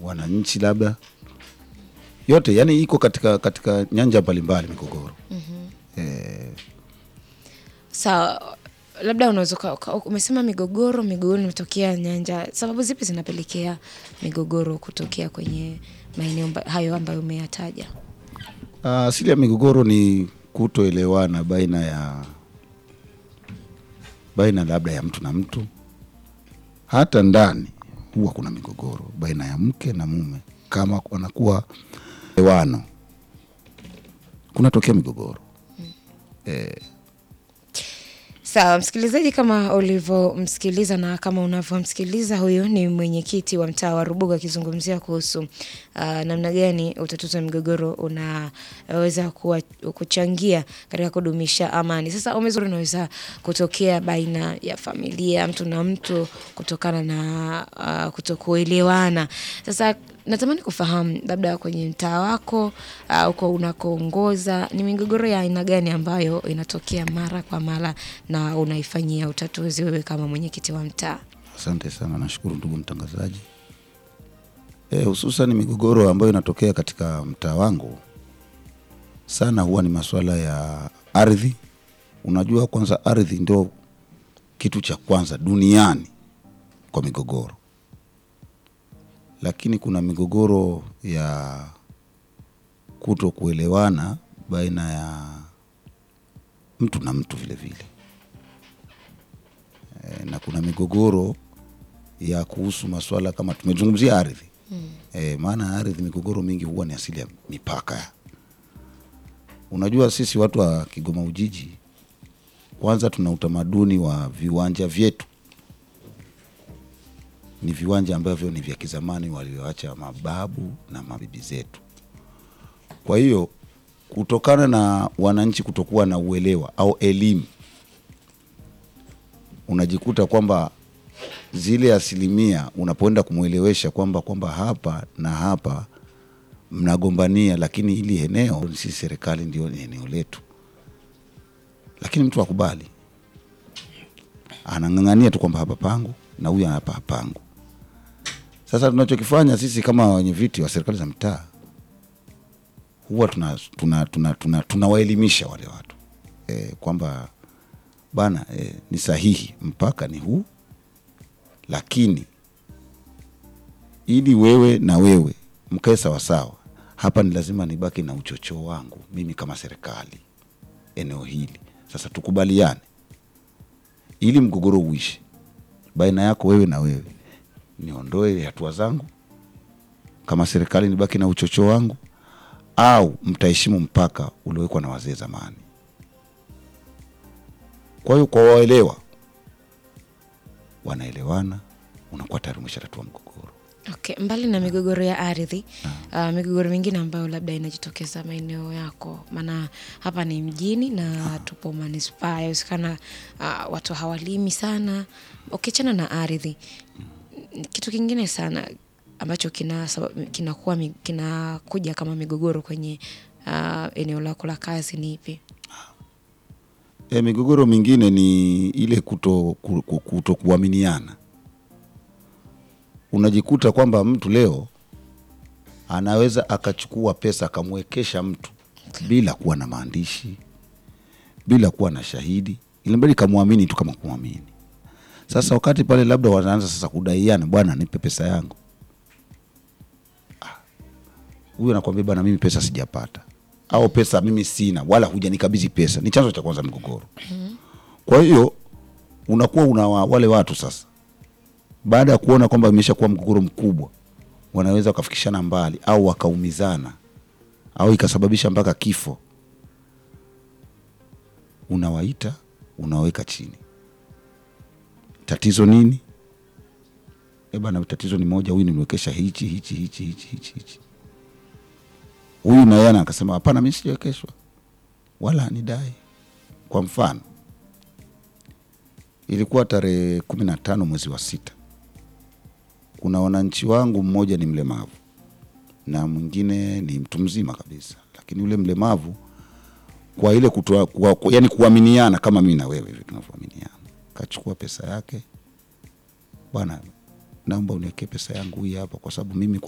wananchi labda yote, yani iko katika katika nyanja mbalimbali migogoro. Eh, Sawa, labda unaweza uka- uka- umesema migogoro, migogoro imetokea nyanja. Sababu zipi zinapelekea migogoro kutokea kwenye maeneo mba- hayo ambayo umeyataja? ah, asili ya migogoro ni kutoelewana baina ya baina labda ya mtu na mtu. Hata ndani huwa kuna migogoro baina ya mke na mume, kama wanakuwa ewano, kunatokea migogoro eh, Sawa msikilizaji, kama ulivyomsikiliza na kama unavyomsikiliza, huyu ni mwenyekiti wa mtaa wa Rubuga akizungumzia kuhusu uh, namna gani utatuzi wa migogoro unaweza kuwa, kuchangia katika kudumisha amani. Sasa umezuri unaweza kutokea baina ya familia mtu na mtu kutokana na uh, kutokuelewana. Sasa natamani kufahamu labda kwenye mtaa wako uh, uko unakoongoza ni migogoro ya aina gani ambayo inatokea mara kwa mara na unaifanyia utatuzi wewe kama mwenyekiti wa mtaa? Asante sana, nashukuru ndugu mtangazaji. Eh, hususan migogoro ambayo inatokea katika mtaa wangu sana huwa ni masuala ya ardhi. Unajua, kwanza ardhi ndio kitu cha kwanza duniani kwa migogoro, lakini kuna migogoro ya kuto kuelewana baina ya mtu na mtu vile vile e, na kuna migogoro ya kuhusu masuala kama tumezungumzia ardhi mm. E, maana ardhi, migogoro mingi huwa ni asili ya mipaka. Unajua sisi watu wa Kigoma Ujiji, kwanza tuna utamaduni wa viwanja vyetu ni viwanja ambavyo ni vya kizamani walioacha mababu na mabibi zetu. Kwa hiyo kutokana na wananchi kutokuwa na uelewa au elimu, unajikuta kwamba zile asilimia unapoenda kumwelewesha kwamba kwamba hapa na hapa mnagombania, lakini hili eneo si serikali, ndio ni eneo letu, lakini mtu akubali, anang'ang'ania tu kwamba hapa pangu na huyu hapa hapangu. Sasa tunachokifanya sisi kama wenye viti wa serikali za mtaa huwa tunawaelimisha tuna, tuna, tuna, tunawaelimisha wale watu e, kwamba bana e, ni sahihi mpaka ni huu, lakini ili wewe na wewe mkae sawasawa, hapa ni lazima nibaki na uchochoo wangu mimi kama serikali eneo hili. Sasa tukubaliane ili mgogoro uishi baina yako wewe na wewe, niondoe hatua zangu kama serikali, nibaki na uchochoo wangu au mtaheshimu mpaka uliowekwa na wazee zamani. Kwa hiyo kwa waelewa, wanaelewana, unakuwa tayari umeshatatua mgogoro. Okay, mbali na migogoro ya ardhi uh, migogoro mingine ambayo labda inajitokeza maeneo yako, maana hapa ni mjini na tupo manispaa, yawezekana uh, watu hawalimi sana. Ukiachana na ardhi, kitu kingine sana ambacho kina kinakuwa mi- kinakuja kama migogoro kwenye uh, eneo lako la kazi ni ipi? E, migogoro mingine ni ile kuto, ku- ku- kuto kuaminiana. Unajikuta kwamba mtu leo anaweza akachukua pesa akamwekesha mtu bila kuwa na maandishi, bila kuwa na shahidi, ilimbali kamwamini tu kama kumwamini. Sasa wakati pale labda wanaanza sasa kudaiana, bwana nipe pesa yangu, Ah, huyu anakwambia bwana, mimi pesa sijapata, au pesa mimi sina, wala hujanikabidhi pesa. Ni chanzo cha kwanza mgogoro. Kwa hiyo unakuwa una wa- wale watu sasa, baada ya kuona kwamba imeshakuwa mgogoro mkubwa, wanaweza wakafikishana mbali au wakaumizana au ikasababisha mpaka kifo, unawaita unaweka chini. Tatizo nini? E bana, tatizo ni moja, huyu nimewekesha hichi hichi hichi hichi hichi hichi. Huyu na yeye akasema hapana, mimi sijawekeshwa wala nidai. Kwa mfano, ilikuwa tarehe kumi na tano mwezi wa sita, kuna wananchi wangu, mmoja ni mlemavu na mwingine ni mtu mzima kabisa, lakini yule mlemavu kwa ile kutoa, kwa, kwa, yani kuaminiana kama mimi na wewe hivi tunavyoaminiana, kachukua pesa yake, bwana, naomba uniwekee pesa yangu hii hapa, kwa sababu mimi kwa